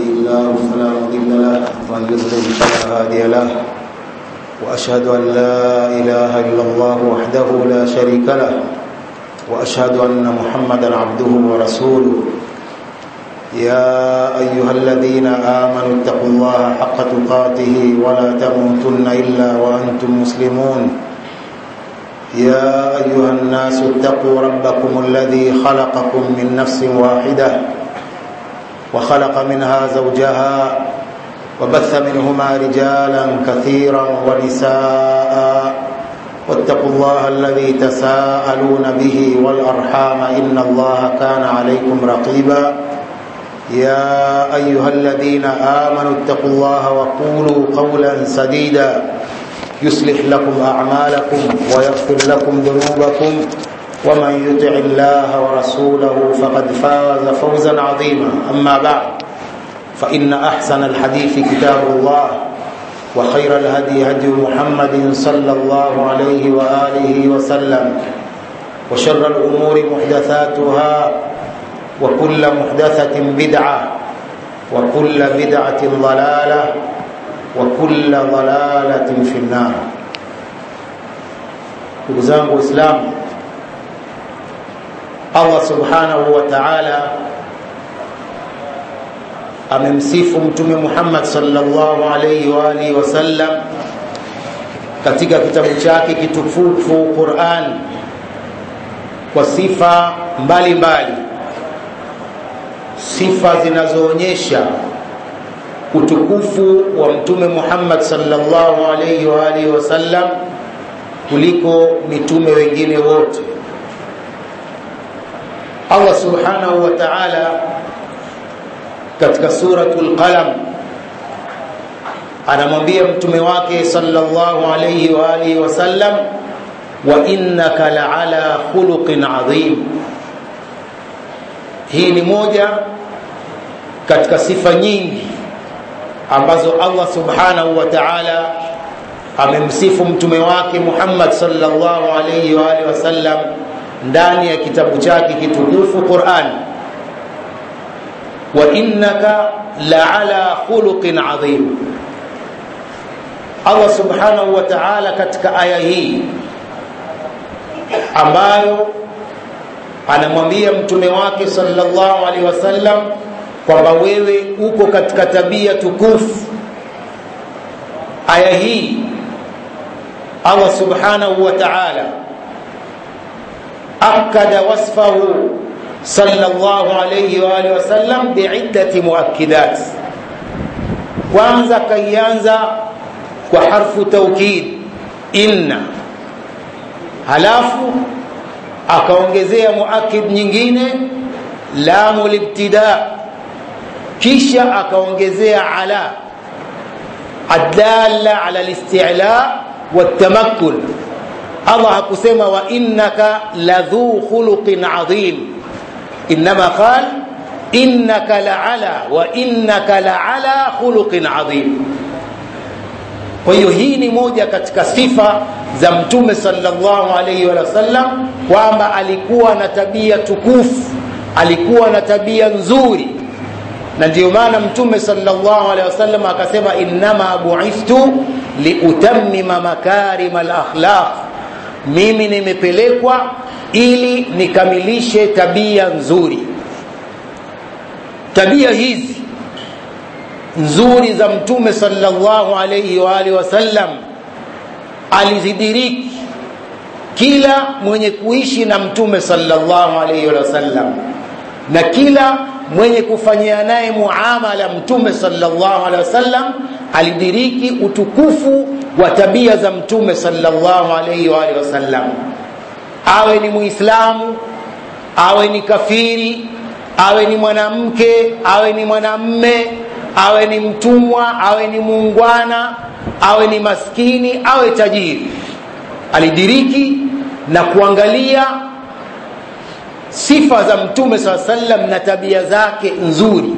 الله فلا مضل له ومن يضلل فلا هادي له واشهد ان لا اله الا الله وحده لا شريك له واشهد ان محمدا عبده ورسوله يا ايها الذين امنوا اتقوا الله حق تقاته ولا تموتن الا وانتم مسلمون يا ايها الناس اتقوا ربكم الذي خلقكم من نفس واحده وخلق منها زوجها وبث منهما رجالا كثيرا ونساء واتقوا الله الذي تساءلون به والارحام ان الله كان عليكم رقيبا يا ايها الذين امنوا اتقوا الله وقولوا قولا سديدا يصلح لكم اعمالكم ويغفر لكم ذنوبكم ومن يطع الله ورسوله فقد فاز فوزا عظيما اما بعد فان احسن الحديث كتاب الله وخير الهدي هدي محمد صلى الله عليه واله وسلم وشر الامور محدثاتها وكل محدثه بدعه وكل بدعه ضلاله وكل ضلاله في النار ndugu zangu waislamu allah subhanahu wa taala amemsifu mtume muhammad salllahu alaihi waalihi wasallam katika kitabu chake kitukufu quran kwa sifa mbalimbali mbali. sifa zinazoonyesha utukufu wa mtume muhammad salllahu alaihi waalihi wasallam kuliko mitume wengine wote allah subhanahu wa taala katika suratul qalam anamwambia mtume wake sallallahu alayhi wa alihi wasallam wa innaka la'ala khuluqin adhim hii ni moja katika sifa nyingi ambazo Allah subhanahu wa ta'ala amemsifu mtume wake Muhammad sallallahu alayhi wa alihi wasallam ndani ya kitabu chake kitukufu Qur'an wa innaka la'ala khuluqin adhim Allah subhanahu wa ta'ala katika aya hii ambayo anamwambia mtume wake sallallahu alaihi wasallam kwamba wewe uko katika tabia tukufu aya hii Allah subhanahu wa ta'ala akada wasfahu sallallahu alayhi wa alihi wasallam biiddati muakkidat kwanza kaianza kwa harfu taukid inna halafu akaongezea muakid nyingine lamu libtida kisha akaongezea ala adalla ala listila والتمكن الله hakusema wa innaka ladhu khuluqin adhim انما قال انك لعلى وانك لعلى خلق عظيم kwa hiyo hii ni moja katika sifa za mtume sallallahu alaihi wasallam kwamba alikuwa na tabia tukufu alikuwa na tabia nzuri na ndio maana mtume sallallahu alaihi wasallam akasema innama buithtu liutammima makarima alakhlaq mimi nimepelekwa ili nikamilishe tabia nzuri tabia hizi nzuri za mtume sallallahu alayhi wa alihi wasallam alizidiriki kila mwenye kuishi na mtume sallallahu alayhi wasallam na kila mwenye kufanyia naye muamala mtume sallallahu alaihi wasallam alidiriki utukufu wa tabia za mtume sallallahu alaihi wa alihi wasallam awe ni muislamu awe ni kafiri awe ni mwanamke awe ni mwanamme awe ni mtumwa awe ni muungwana awe ni maskini awe tajiri alidiriki na kuangalia sifa za mtume saa sallam na tabia zake nzuri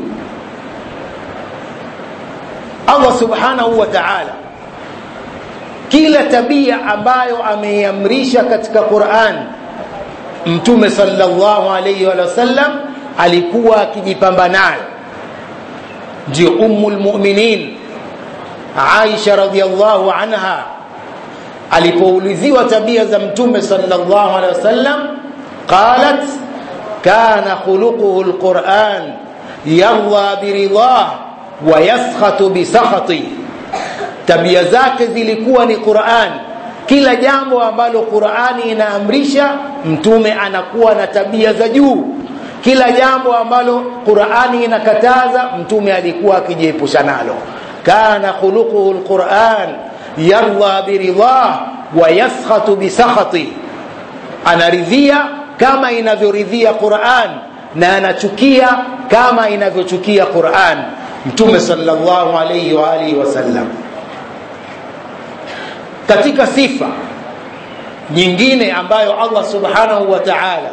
allah subhanahu wa taala kila tabia ambayo ameiamrisha katika quran mtume sallallahu alaihi wa sallam alikuwa akijipamba nayo ndio ummu lmuminin aisha radiallahu anha alipouliziwa tabia za mtume sallallahu alaihi wasallam qalat kana khuluquhu lquran yarda biridah wa yaskhatu bisakhati tabia zake zilikuwa ni quran kila jambo ambalo qurani inaamrisha mtume anakuwa na tabia za juu kila jambo ambalo qurani inakataza mtume alikuwa akijiepusha nalo kana khuluquhu lquran yarda biridah wa yaskhatu bisakhati anaridhia kama inavyoridhia quran na anachukia kama inavyochukia quran mtume sallallahu alayhi wa alihi wasallam katika sifa nyingine ambayo Allah subhanahu wa ta'ala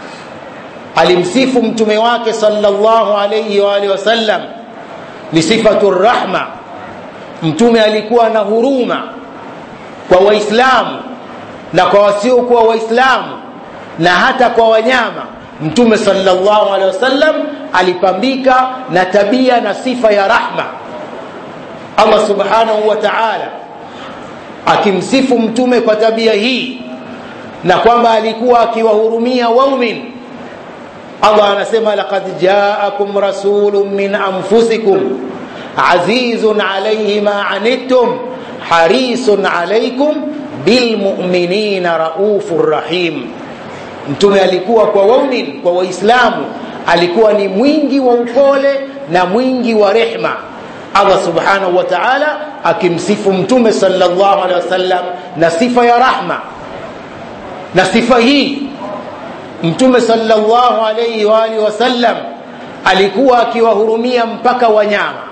alimsifu mtume wake sallallahu alayhi wa alihi wasallam ni sifatu rahma mtume alikuwa na huruma kwa waislamu na kwa wasiokuwa waislamu na hata kwa wanyama mtume sallallahu alaihi wasallam alipambika na tabia na sifa ya rahma Allah subhanahu wa ta'ala akimsifu mtume kwa tabia hii na kwamba alikuwa akiwahurumia waumin Allah anasema laqad ja'akum rasulun min anfusikum azizun alayhi ma anittum harisun alaykum bilmu'minina raufur rahim mtume alikuwa kwa waumin kwa waislamu alikuwa ni mwingi wa upole na mwingi wa rehma Allah subhanahu wa ta'ala akimsifu mtume sallallahu alaihi wasallam na sifa ya rahma na sifa hii mtume sallallahu alaihi wa alihi wasallam alikuwa akiwahurumia mpaka wanyama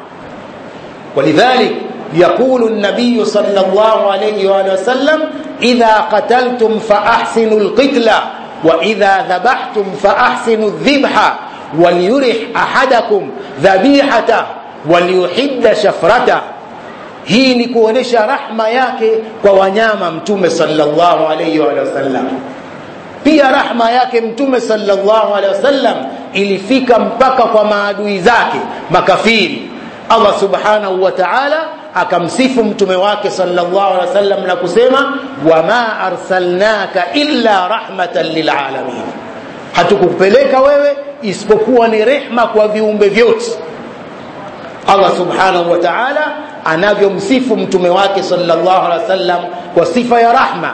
ولذلك يقول النبي صلى الله عليه وآله وسلم إذا قتلتم فأحسنوا القتل وإذا ذبحتم فأحسنوا الذبح وليرح أحدكم ذبيحته وليحد شفرته hii ni kuonesha rahma yake kwa wanyama mtume sallallahu alayhi wa sallam pia rahma yake mtume sallallahu alayhi wasallam ilifika mpaka kwa maadui zake makafiri Allah subhanahu wa ta'ala akamsifu mtume wake sallallahu alaihi wasallam na kusema wama arsalnaka illa rahmatan lilalamin hatukupeleka wewe isipokuwa ni rehma kwa viumbe vyote Allah subhanahu wa ta'ala anavyomsifu mtume wake sallallahu alaihi wasallam kwa sifa ya rahma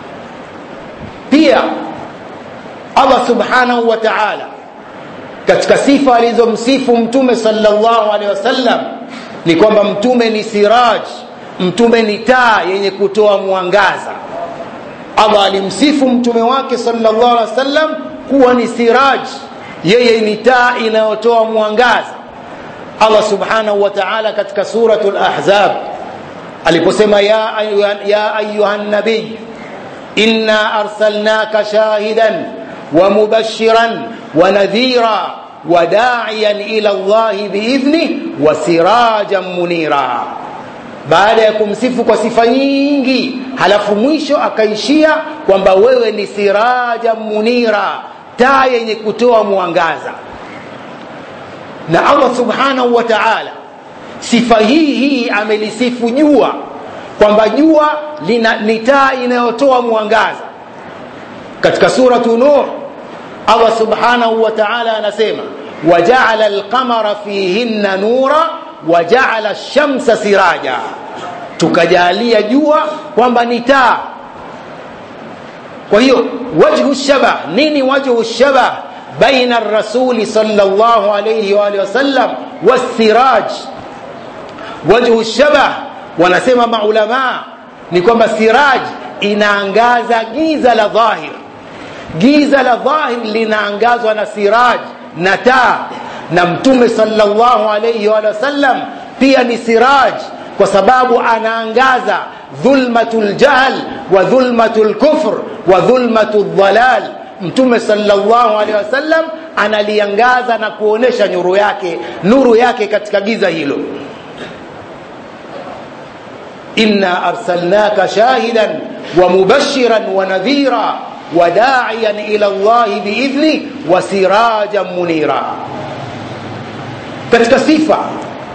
pia Allah subhanahu wa ta'ala katika sifa alizomsifu mtume sallallahu alaihi wasallam ni kwamba mtume ni siraj mtume ni taa yenye kutoa mwangaza Allah alimsifu mtume wake sallallahu alaihi wasallam kuwa ni siraj yeye ni taa inayotoa mwangaza Allah subhanahu wa ta'ala katika suratul ahzab aliposema ya ayuhan ya ayuhan nabiy inna arsalnaka shahidan wa mubashiran wa nadhira wa da'iyan ila Allah biidhni wa sirajan munira baada ya kumsifu kwa sifa nyingi halafu mwisho akaishia kwamba wewe ni siraja munira taa yenye kutoa mwangaza na Allah subhanahu wa ta'ala sifa hii hii amelisifu jua kwamba jua ni taa inayotoa mwangaza katika suratu nuh Allah subhanahu wa ta'ala anasema waja'ala al-qamara fihinna nura waja'ala ash-shamsa siraja tukajalia jua kwamba ni taa kwa hiyo wajhu shabah nini wajhu shabah baina ar-rasul sallallahu alayhi wa alihi wasallam was-siraj wajhu shabah wanasema maulama ni kwamba siraj inaangaza giza la dhahir giza la dhahir linaangazwa na siraj na taa na mtume sallallahu alayhi wa sallam pia ni siraj kwa sababu anaangaza dhulmatul jahl wa dhulmatul kufr wa dhulmatul dhalal mtume sallallahu alaihi wasallam analiangaza na kuonesha nuru yake nuru yake katika giza hilo inna arsalnaka shahidan wa mubashiran wa nadhira wa da'iyan ila Allah biidhni wa sirajan munira katika sifa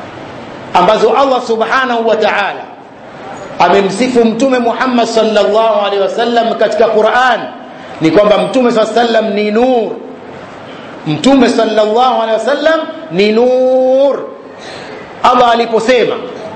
ambazo Allah subhanahu wa ta'ala amemsifu mtume Muhammad sallallahu alaihi wasallam katika Qur'an ni kwamba mtume sallam ni nur mtume sallallahu alaihi wasallam ni nur Allah aliposema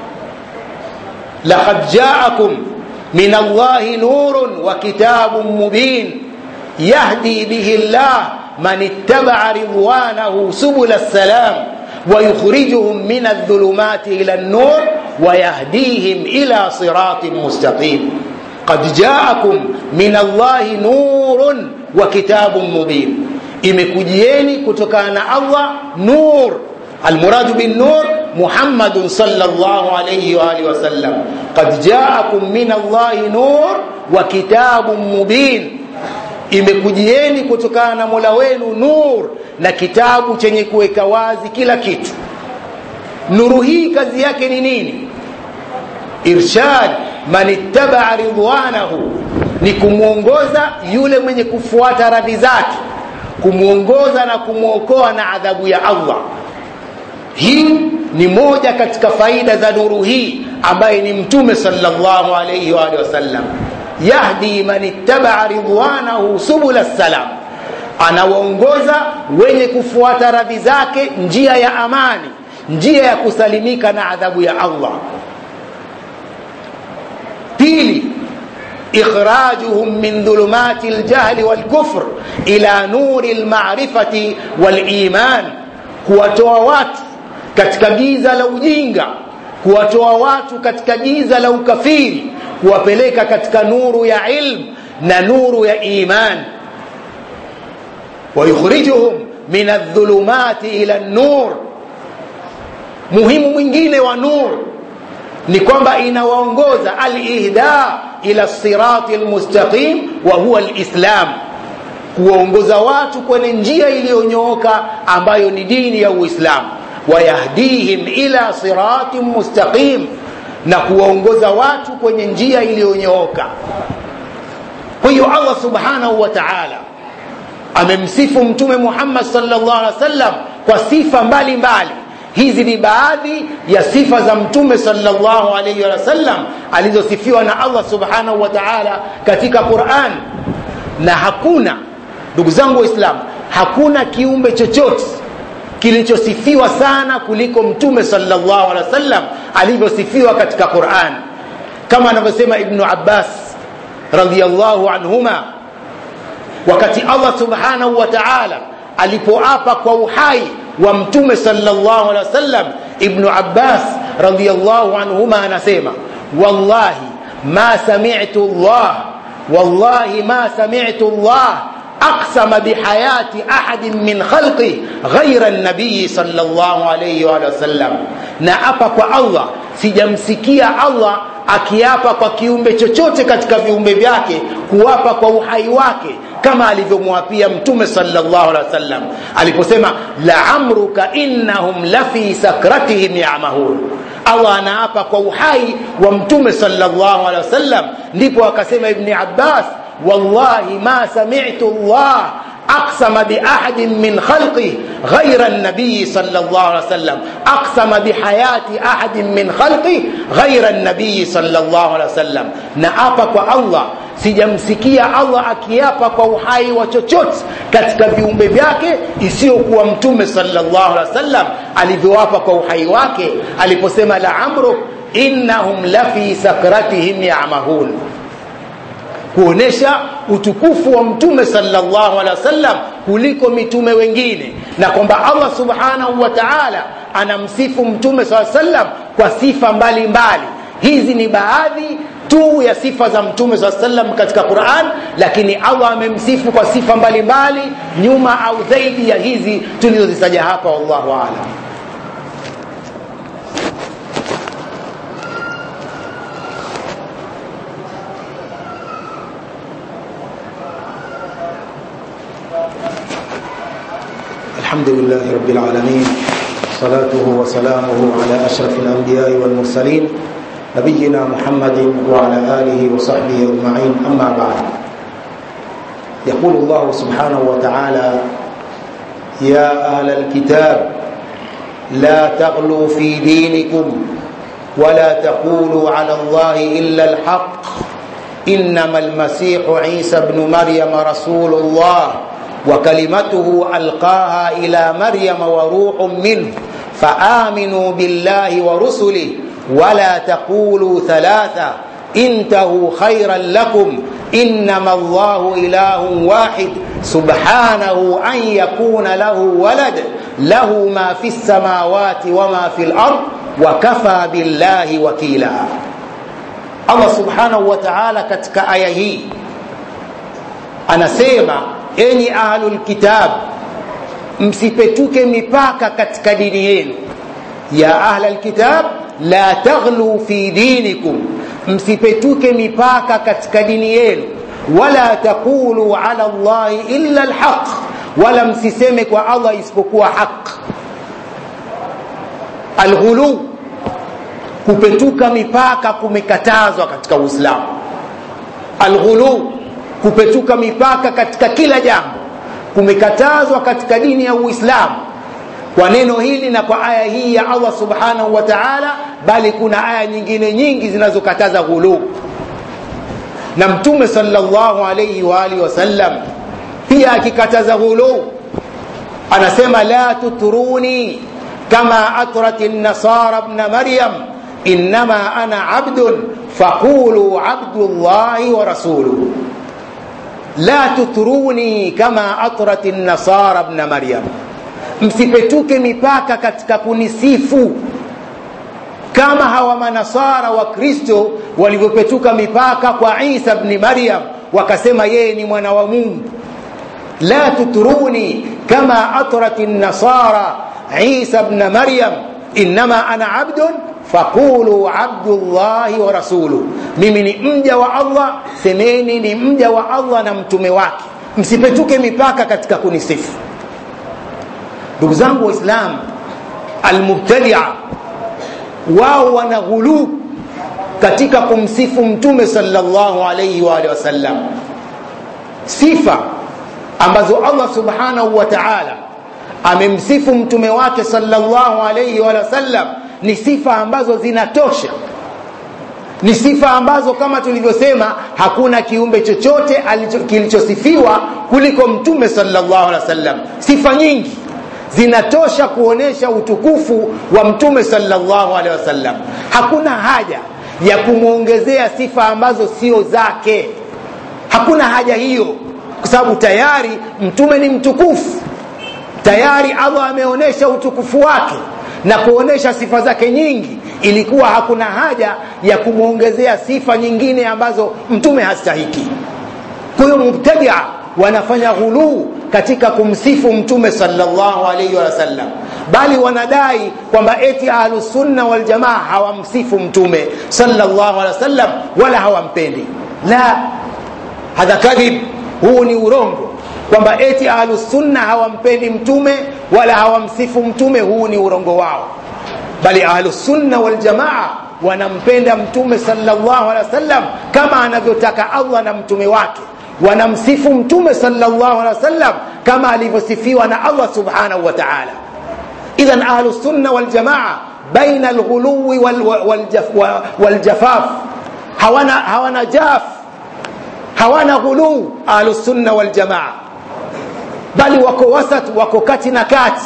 laqad ja'akum min Allahi nurun wa kitabun mubin yahdi bihi Allah man ittaba'a ridwanahu subul as-salam ويخرجهم من الظلمات إلى النور ويهديهم إلى صراط مستقيم قد جاءكم من الله نور وكتاب مبين imekujieni kutokana na Allah nur almuradu bin nur Muhammadun sallallahu alayhi wa alihi wasallam qad ja'akum min Allah nur wa kitabun mubin imekujieni kutokana na Mola wenu nur na kitabu chenye kuweka wazi kila kitu nuru hii kazi yake ni nini irshad man ittabaa ridwanahu ni kumwongoza yule mwenye kufuata radhi zake kumwongoza na kumwokoa na adhabu ya Allah hii ni moja katika faida za nuru hii ambaye ni mtume sallallahu alayhi wa sallam yahdi man ittabaa ridwanahu subula salam anawaongoza wenye kufuata radhi zake njia ya amani njia ya kusalimika na adhabu ya Allah pili إخراجهم من ظلمات الجهل والكفر إلى نور المعرفة والإيمان kuwatoa watu katika giza la ujinga kuwatoa watu katika giza la ukafiri kuwapeleka katika nuru ya ilm na nuru ya iman wayukhrijuhum min adh-dhulumati ila an-nur muhimu mwingine wa nur ni kwamba inawaongoza al-ihda ila sirati al-mustaqim wa huwa al-islam kuwaongoza watu kwenye njia iliyonyooka ambayo ni dini ya Uislamu wayahdihim ila siratin mustaqim na kuwaongoza watu kwenye njia iliyonyooka kwa hiyo Allah subhanahu wa ta'ala amemsifu mtume Muhammad sallallahu alaihi wasallam kwa sifa mbalimbali mbali. hizi ni baadhi ya sifa za mtume sallallahu alaihi wasallam alizosifiwa na Allah subhanahu wa ta'ala katika Qur'an na hakuna ndugu zangu waislamu hakuna kiumbe chochote kilichosifiwa sana kuliko mtume sallallahu alaihi wasallam alivyosifiwa katika Qur'an kama anavyosema Ibn Abbas radhiyallahu anhuma wakati Allah subhanahu wa ta'ala alipoapa kwa uhai wa mtume sallallahu alaihi wasallam Ibn Abbas radhiyallahu anhuma anasema wallahi ma sami'tu Allah wallahi ma sami'tu Allah أقسم بحياة أحد من خلقه غير النبي صلى الله عليه وآله وسلم نأبا kwa Allah sijamsikia Allah akiapa kwa kiumbe chochote katika viumbe vyake kuapa kwa uhai wake kama alivyomwapia mtume sallallahu alaihi wasallam aliposema la amruka innahum lafi sakratihim yamahun Allah anaapa kwa uhai wa mtume sallallahu alaihi wasallam ndipo akasema ibni Abbas والله ما سمعت الله أقسم بأحد من خلقه غير النبي صلى الله عليه وسلم أقسم بحياة أحد من خلقه غير النبي صلى الله عليه وسلم نأبك الله sijamsikia Allah akiapa kwa uhai wa chochote katika viumbe vyake isiyokuwa mtume sallallahu alaihi wasallam alivyoapa kwa uhai wake aliposema la amruk innahum lafi sakratihim yamahun kuonesha utukufu wa mtume sallallahu alaihi wasallam kuliko mitume wengine na kwamba Allah subhanahu wa ta'ala anamsifu mtume sallallahu alaihi wasallam kwa sifa mbalimbali mbali. hizi ni baadhi tu ya sifa za mtume sallallahu alaihi wasallam katika Qur'an lakini Allah amemsifu kwa sifa mbalimbali mbali, nyuma au zaidi ya hizi tulizozitaja hapa wallahu a'lam الحمد لله رب العالمين صلاته وسلامه على أشرف الأنبياء والمرسلين نبينا محمد وعلى آله وصحبه أجمعين أما بعد يقول الله سبحانه وتعالى يا أهل الكتاب لا تغلوا في دينكم ولا تقولوا على الله إلا الحق إنما المسيح عيسى بن مريم رسول الله وكلمته ألقاها إلى مريم وروح منه فآمنوا بالله ورسله ولا تقولوا ثلاثة انتهوا خيرا لكم إنما الله إله واحد سبحانه أن يكون له ولد له ما في السماوات وما في الأرض وكفى بالله وكيلا Allah subhanahu wa ta'ala katika aya hii anasema enyi ahlul kitab msipetuke mipaka katika dini yenu ya ahlal kitab la taghlu fi dinikum msipetuke mipaka katika dini yenu wala taqulu ala allahi illa alhaq wala msiseme kwa Allah isipokuwa haq alghulu kupetuka mipaka kumekatazwa katika Uislamu. Alghulu, kupetuka mipaka katika kila jambo kumekatazwa katika dini ya Uislamu kwa neno hili na kwa aya hii ya Allah subhanahu wa ta'ala, bali kuna aya nyingine nyingi zinazokataza ghulu. Na Mtume sallallahu alayhi wa alihi wasallam pia akikataza ghulu, anasema la tutruni kama atrat an-nasara ibn Maryam innama ana abdun faqulu abdullahi wa rasuluhu la tutruni kama atrat an-nasara ibn maryam msipetuke mipaka katika kunisifu kama hawa manasara wa kristo walivyopetuka mipaka kwa isa bni maryam wakasema yeye ni mwana wa mungu la tutruni kama atrat an-nasara isa bna maryam innama ana abdun faqulu abdullahi wa rasuluhu, mimi ni mja wa Allah, semeni ni mja wa Allah na mtume wake, msipetuke mipaka katika kunisifu. Ndugu zangu Waislamu, almubtadia wao wana ghuluu katika kumsifu mtume sallallahu alayhi wa alihi wasallam, sifa ambazo Allah subhanahu wa ta'ala amemsifu mtume wake sallallahu alayhi wa sallam ni sifa ambazo zinatosha ni sifa ambazo kama tulivyosema hakuna kiumbe chochote kilichosifiwa kuliko mtume sallallahu alaihi wasallam sifa nyingi zinatosha kuonesha utukufu wa mtume sallallahu alaihi wasallam hakuna haja ya kumwongezea sifa ambazo sio zake hakuna haja hiyo kwa sababu tayari mtume ni mtukufu tayari Allah ameonesha utukufu wake na kuonesha sifa zake nyingi ilikuwa hakuna haja ya kumwongezea sifa nyingine ambazo mtume hastahiki kwa hiyo mubtadia wanafanya ghuluu katika kumsifu mtume sallallahu alaihi wasallam bali wanadai kwamba eti ahlusunna waljamaa hawamsifu mtume sallallahu alaihi wasallam wala hawampendi la hadha kadhib huu ni urongo kwamba eti ahlusunna hawampendi mtume wala hawamsifu mtume huu ni urongo wao bali ahlusunna waljamaa wanampenda mtume sallallahu alaihi wasallam kama anavyotaka Allah na mtume wake wanamsifu mtume sallallahu alaihi wasallam kama alivyosifiwa na Allah subhanahu wa ta'ala idhan ahlusunna waljamaa baina alghuluwi waljafaf hawana hawana jaf hawana ghuluu ahlusunna waljamaa bali wako wasat wako kati na kati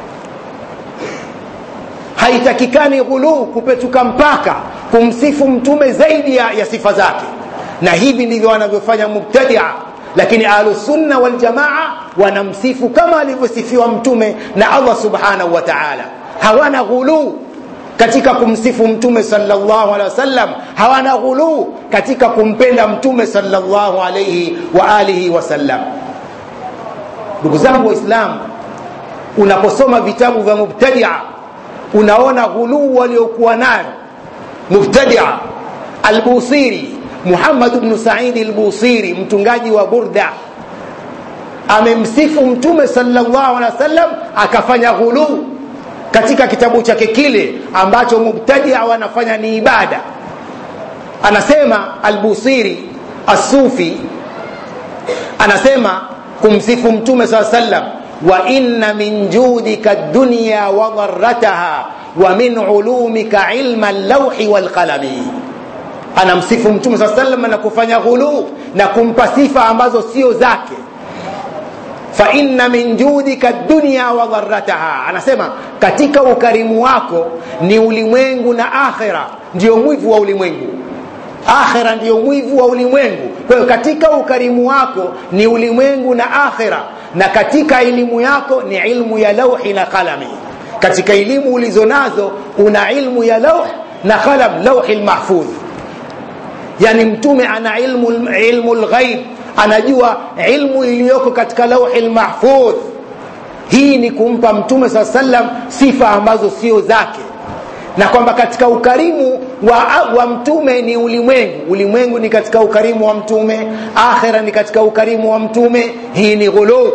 haitakikani ghuluu kupetuka mpaka kumsifu mtume zaidi ya, ya sifa zake na hivi ndivyo wanavyofanya mubtadia lakini ahlusunna waljamaa wanamsifu kama alivyosifiwa mtume na allah subhanahu wa taala hawana ghuluu katika kumsifu mtume sallallahu alaihi wasallam hawana ghuluu katika kumpenda mtume sallallahu alaihi wa alihi wasallam ndugu zangu waislamu unaposoma vitabu vya mubtadia unaona ghuluu waliokuwa nayo mubtadia albusiri muhammad bnu saidi albusiri mtungaji wa burda amemsifu mtume sallallahu alaihi wasallam akafanya ghuluu katika kitabu chake kile ambacho mubtadia wanafanya ni ibada anasema albusiri assufi anasema kumsifu mtume saa sallam wa inna min judika dunya wa dharrataha wa min ulumika ilma allawhi walqalami anamsifu mtume saa salam na kufanya ghuluu na kumpa sifa ambazo sio zake fa inna min judika dunya wa dharrataha anasema katika ukarimu wako ni ulimwengu na akhira ndio mwivu wa ulimwengu akhira ndiyo mwivu wa ulimwengu kwa hiyo katika ukarimu wako ni ulimwengu na akhira na katika elimu yako ni ilmu ya lauhi na qalami katika elimu ulizo nazo una ilmu ya lauh na qalam lauhi lmahfudh yani mtume ana ilmu ilmu lghaib anajua ilmu iliyoko katika lauhi lmahfudh hii ni kumpa mtume saa sallam sifa ambazo sio zake na kwamba katika ukarimu wa, wa mtume ni ulimwengu ulimwengu ni katika ukarimu wa mtume akhira ni katika ukarimu wa mtume hii ni ghuluu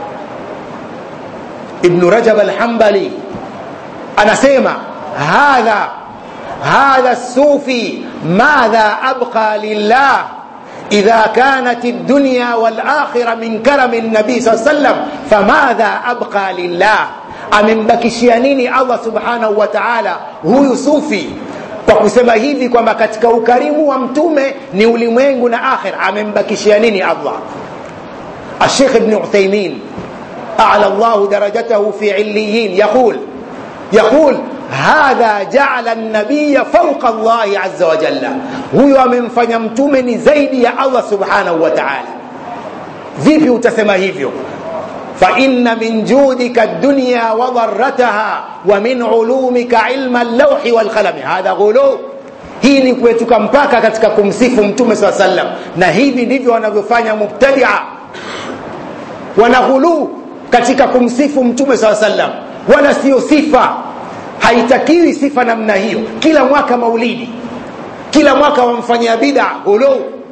ibnu rajab alhambali anasema hadha hadha sufi madha abqa lillah إذا كانت الدنيا والآخرة من كرم النبي صلى الله عليه وسلم فماذا أبقى لله amembakishia nini allah subhanahu wa taala huyu sufi kwa kusema hivi kwamba katika ukarimu wa mtume ni ulimwengu na akhir amembakishia nini allah الشيخ ابن عثيمين أعلى الله درجته في عليين يقول يقول hadha jaala nabiya fauqa llahi aza wajalla huyo amemfanya mtume ni zaidi ya allah subhanahu wa taala vipi utasema hivyo faina min judika dunya wa dharataha wa min ulumika ilma llauhi walqalami hadha ghulu hii ni kuetuka mpaka katika kumsifu mtume saa sallam na hivi ndivyo wanavyofanya mubtadia wanaghuluu katika kumsifu mtume saa sallam wala siyo sifa haitakiwi sifa namna hiyo kila mwaka maulidi kila mwaka wamfanyia bida ghuluu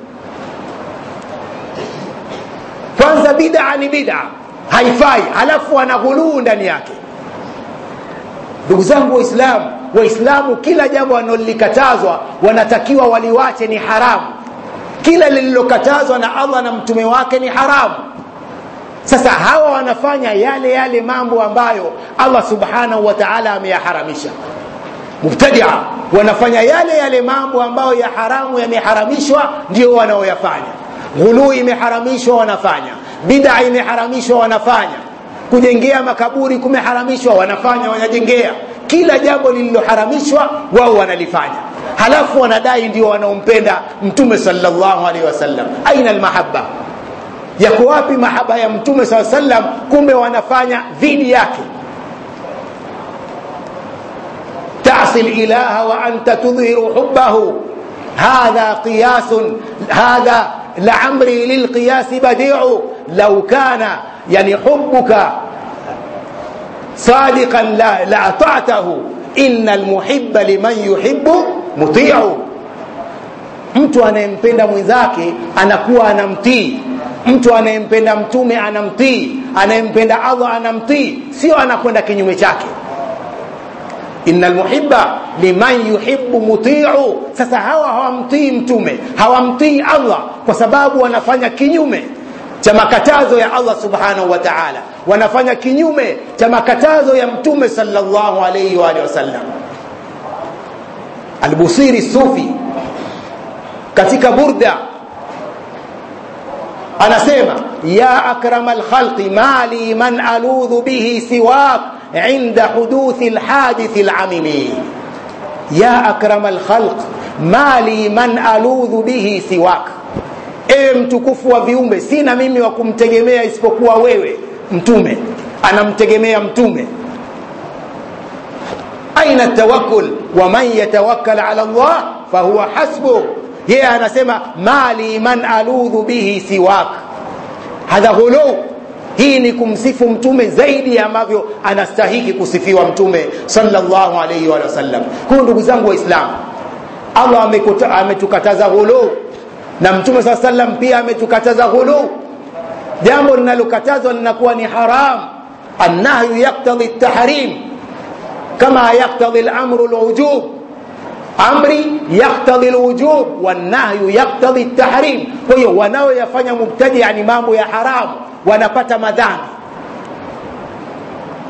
kwanza bida ni bida haifai halafu ana ghuluu ndani yake ndugu zangu waislamu waislamu kila jambo wanalolikatazwa wanatakiwa waliwache ni haramu kila lililokatazwa na allah na mtume wake ni haramu sasa hawa wanafanya yale yale mambo ambayo allah subhanahu wa taala ameyaharamisha mubtadia wanafanya yale yale mambo ambayo ya haramu yameharamishwa ndio wanaoyafanya ghuluu imeharamishwa wanafanya bida imeharamishwa wanafanya kujengea makaburi kumeharamishwa wanafanya wanajengea kila jambo lililoharamishwa wao wanalifanya halafu wanadai ndio wanaompenda mtume salllahu alaihi wasallam aina almahaba yako wapi mahaba ya mtume saa sallam kumbe wanafanya dhidi yake tasi lilaha wa anta tudhiru hubahu hadha qiyasun hadha لعمري للقياس بديع لو كان يعني حبك صادقا لا لأطعته إن المحب لمن يحب مطيع mtu anayempenda mwenzake anakuwa anamtii mtu anayempenda mtume anamtii anayempenda allah anamtii sio anakwenda kinyume chake ina lmuhiba liman yuhibu mutiu sasa hawa hawamtii mtume hawamtii allah kwa sababu wanafanya kinyume cha makatazo ya allah subhanahu wa taala wanafanya kinyume cha makatazo ya mtume salllahu alaihi waalihi wasallam albusiri sufi katika burda anasema ya akrama lkhalqi mali man aludhu bihi siwak inda huduthi lhadithi lamimi ya akrama lkhalq mali man aludhu bihi siwak ewe mtukufu wa viumbe sina mimi wa kumtegemea isipokuwa wewe mtume anamtegemea mtume aina tawakkul waman yatawakkal ala llah fahuwa hasbuh yeye yeah, anasema mali man aludhu bihi siwak hadha ghuluu hii ni kumsifu mtume zaidi ambavyo anastahiki kusifiwa mtume salllahu alaihi wa sallam huyu ndugu zangu waislamu allah ametukataza ghuluu na mtume saa sallam pia ametukataza ghuluu jambo linalokatazwa linakuwa ni haram annahyu yaktadhi tahrim kama yaktadhi lamru lujub amri yaktadhi lwujub wannahyu yaktadhi tahrim kwa hiyo wanaoyafanya mubtadia ni mambo ya haramu wanapata madhambi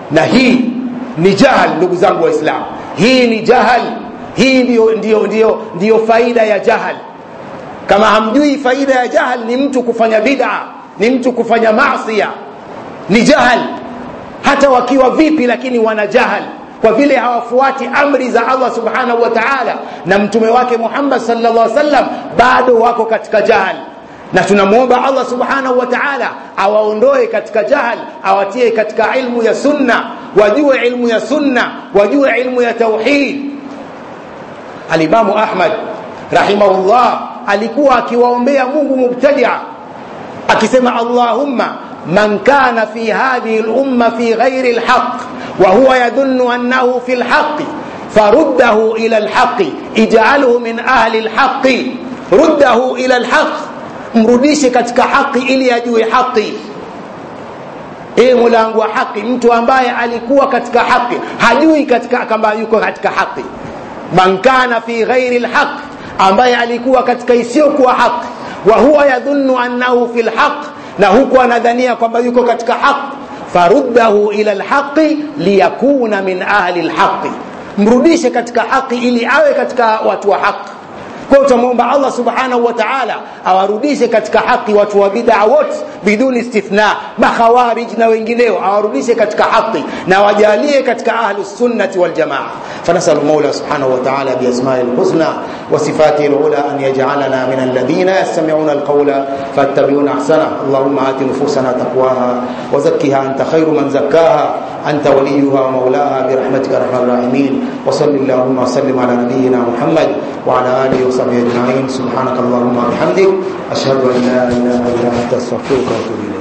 na hii ni jahal ndugu zangu waislamu hii ni jahal hii ndiyo, ndiyo, ndiyo, ndiyo faida ya jahal kama hamjui faida ya jahal ni mtu kufanya bid'a ni mtu kufanya masia ni jahal hata wakiwa vipi lakini wana jahal kwa vile hawafuati amri za Allah subhanahu wa ta'ala na mtume wake Muhammad sallallahu alaihi wasallam bado wako katika jahal na tunamwomba Allah subhanahu wa ta'ala awaondoe katika jahal awatie katika ilmu ya sunna wajue ilmu ya sunna wajue ilmu ya tauhid alimamu Ahmad rahimahullah alikuwa akiwaombea Mungu mubtadia akisema Allahumma man kana fi hadhihi al-umma fi ghairi al-haqq wa huwa yadhunnu annahu fi al-haqq faruddahu ila al-haqq ij'alhu min ahli al-haqq ruddahu ila al-haqq mrudishe katika haki ili ajue haki ee mulango wa haki mtu ambaye alikuwa katika haki hajui katika kama yuko katika haki man kana fi ghairi al-haqq ambaye alikuwa katika isiyokuwa haki wa huwa yadhunnu annahu fi al-haqq na huku anadhania kwamba yuko katika haki faruddahu ila alhaqi liyakuna min ahli alhaqi mrudishe katika haki ili awe katika watu wa haki kwa utamwomba Allah subhanahu wa ta'ala awarudishe katika haki watu wa bid'a wote biduni istithna makhawarij na wengineo awarudishe katika haki na wajalie katika ahlus sunnati wal jamaa فنسأل المولى سبحانه وتعالى بأسمائه الحسنى وصفاته العلى أن يجعلنا من الذين يستمعون القول فاتبعون أحسنه اللهم آت نفوسنا تقواها وزكها أنت خير من زكاها أنت وليها ومولاها برحمتك أرحم الراحمين وصل اللهم وسلم على نبينا محمد وعلى آله وصحبه أجمعين سبحانك اللهم وبحمدك أشهد أن لا إله إلا أنت أستغفرك وأتوب إليك